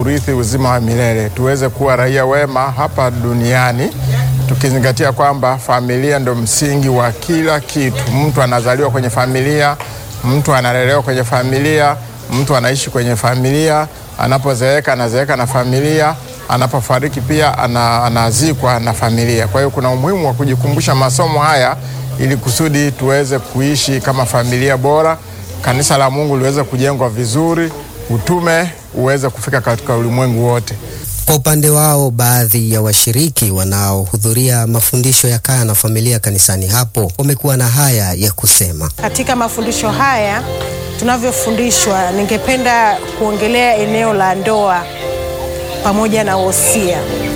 kurithi uzima wa milele, tuweze kuwa raia wema hapa duniani, tukizingatia kwamba familia ndo msingi wa kila kitu. Mtu anazaliwa kwenye familia, mtu analelewa kwenye familia, mtu anaishi kwenye familia, anapozeeka anazeeka na familia, anapofariki pia ana, anazikwa na familia. Kwa hiyo kuna umuhimu wa kujikumbusha masomo haya ili kusudi tuweze kuishi kama familia bora, kanisa la Mungu liweze kujengwa vizuri, utume uweze kufika katika ulimwengu wote. Kwa upande wao, baadhi ya washiriki wanaohudhuria mafundisho ya kaya na familia kanisani hapo wamekuwa na haya ya kusema. Katika mafundisho haya tunavyofundishwa, ningependa kuongelea eneo la ndoa pamoja na wosia.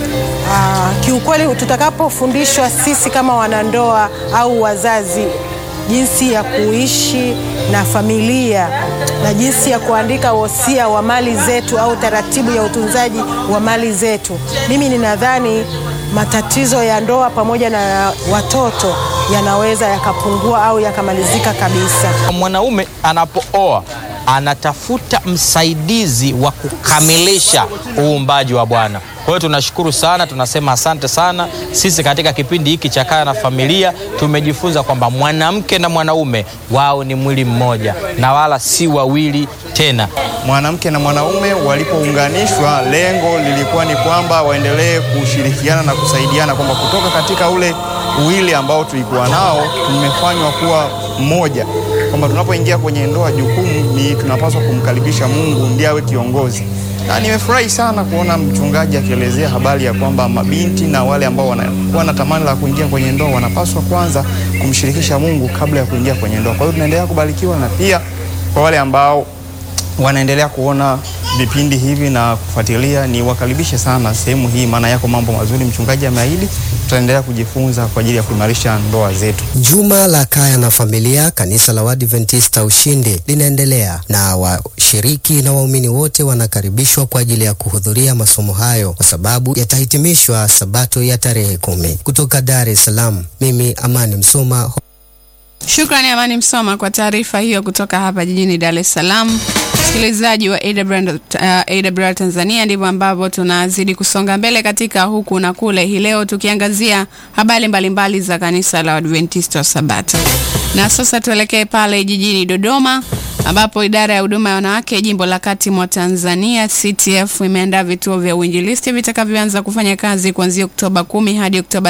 Aa, kiukweli tutakapofundishwa sisi kama wanandoa au wazazi jinsi ya kuishi na familia na jinsi ya kuandika wosia wa mali zetu au taratibu ya utunzaji wa mali zetu, mimi ninadhani matatizo ya ndoa pamoja na watoto yanaweza yakapungua au yakamalizika kabisa. Mwanaume anapooa anatafuta msaidizi wa kukamilisha uumbaji wa Bwana. Kwa hiyo tunashukuru sana, tunasema asante sana. Sisi katika kipindi hiki cha Kaya na Familia tumejifunza kwamba mwanamke na mwanaume wao ni mwili mmoja na wala si wawili tena. Mwanamke na mwanaume walipounganishwa, lengo lilikuwa ni kwamba waendelee kushirikiana na kusaidiana, kwamba kutoka katika ule uwili ambao tulikuwa nao tumefanywa kuwa mmoja, kwamba tunapoingia kwenye ndoa, jukumu ni tunapaswa kumkaribisha Mungu ndiye awe kiongozi na nimefurahi sana kuona mchungaji akielezea habari ya kwamba mabinti na wale ambao wanakuwa na tamani la kuingia kwenye ndoa wanapaswa kwanza kumshirikisha Mungu kabla ya kuingia kwenye ndoa. Kwa hiyo tunaendelea kubarikiwa, na pia kwa wale ambao wanaendelea kuona vipindi hivi na kufuatilia, ni wakaribishe sana sehemu hii, maana yako mambo mazuri mchungaji ameahidi. Tutaendelea kujifunza kwa ajili ya kuimarisha ndoa zetu. Juma la Kaya na Familia, kanisa la Waadventista Ushindi linaendelea na washiriki na waumini wote wanakaribishwa kwa ajili ya kuhudhuria masomo hayo kwa sababu yatahitimishwa Sabato ya tarehe kumi. Kutoka Dar es Salaam, mimi Amani Msoma. Shukrani Amani Msoma kwa taarifa hiyo kutoka hapa jijini Dar es Salaam. Msikilizaji wa AWR, uh, AWR Tanzania, ndivyo ambavyo tunazidi kusonga mbele katika huku na kule, hii leo tukiangazia habari mbalimbali za kanisa la Adventista wa Sabato. Na sasa tuelekee pale jijini Dodoma ambapo idara ya huduma ya wanawake jimbo la kati mwa Tanzania CTF imeandaa vituo vya uinjilisti vitakavyoanza kufanya kazi kuanzia Oktoba kumi hadi Oktoba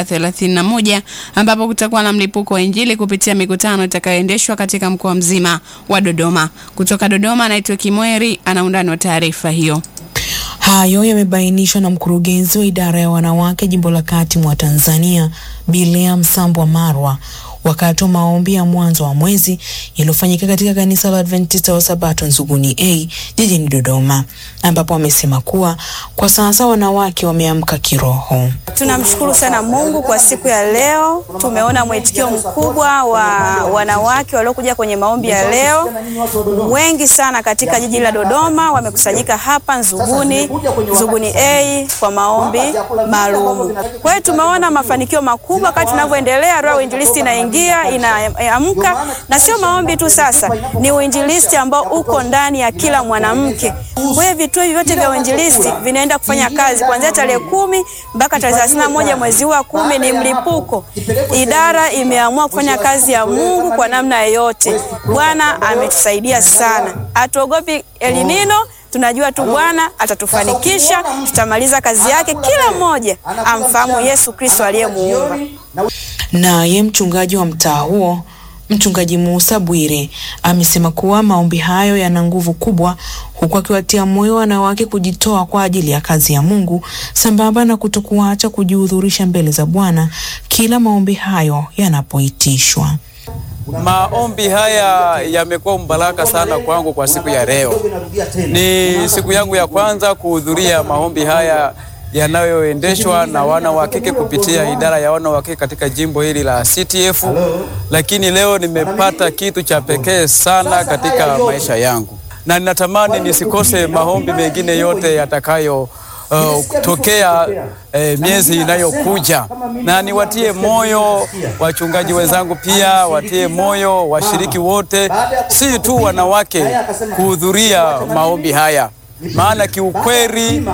31 ambapo kutakuwa na mlipuko wa injili kupitia mikutano itakayoendeshwa katika mkoa mzima wa Dodoma. Kutoka Dodoma, anaitwa Kimweri, ana undani wa taarifa hiyo. Hayo yamebainishwa na mkurugenzi wa idara ya wanawake jimbo la kati mwa Tanzania Bilea Msambwa Marwa wakati wa maombi ya mwanzo wa mwezi yaliyofanyika katika kanisa la Adventista wa Sabato Nzuguni A jijini Dodoma, ambapo wamesema kuwa kwa sasa wanawake wameamka kiroho. Tunamshukuru sana Mungu kwa siku ya leo. Tumeona mwitikio mkubwa wa wanawake waliokuja kwenye maombi ya leo, wengi sana katika jiji la Dodoma wamekusanyika hapa Nzuguni, Nzuguni A kwa maombi maalum. Kwa hiyo tumeona mafanikio makubwa wakati tunavyoendelea, roho ya uinjilisti inaingia inaamka, na sio maombi tu, sasa ni uinjilisti ambao uko ndani ya kila mwanamke. Kwa hiyo vituo vyote vya uinjilisti vinaenda kufanya kazi kuanzia tarehe kumi mpaka tarehe thelathini na moja mwezi huu wa kumi. Ni mlipuko. Idara imeamua kufanya kazi ya Mungu kwa namna yoyote. Bwana ametusaidia sana, hatuogopi elinino tunajua tu Bwana atatufanikisha, tutamaliza kazi yake, kila mmoja amfahamu Yesu Kristo aliyemuumba. Naye mchungaji wa mtaa huo Mchungaji Musa Bwire amesema kuwa maombi hayo yana nguvu kubwa, huku akiwatia moyo wanawake kujitoa kwa ajili ya kazi ya Mungu sambamba na kutokuacha kujihudhurisha mbele za Bwana kila maombi hayo yanapoitishwa. Maombi haya yamekuwa mbaraka sana kwangu kwa siku ya leo. Ni siku yangu ya kwanza kuhudhuria maombi haya yanayoendeshwa na wana wa kike kupitia idara ya wana wa kike katika jimbo hili la CTF, lakini leo nimepata kitu cha pekee sana katika maisha yangu, na ninatamani nisikose maombi mengine yote yatakayo Uh, kutokea uh, miezi inayokuja, na niwatie moyo wachungaji wenzangu, pia watie moyo washiriki wote, si tu wanawake kuhudhuria maombi haya, maana kiukweli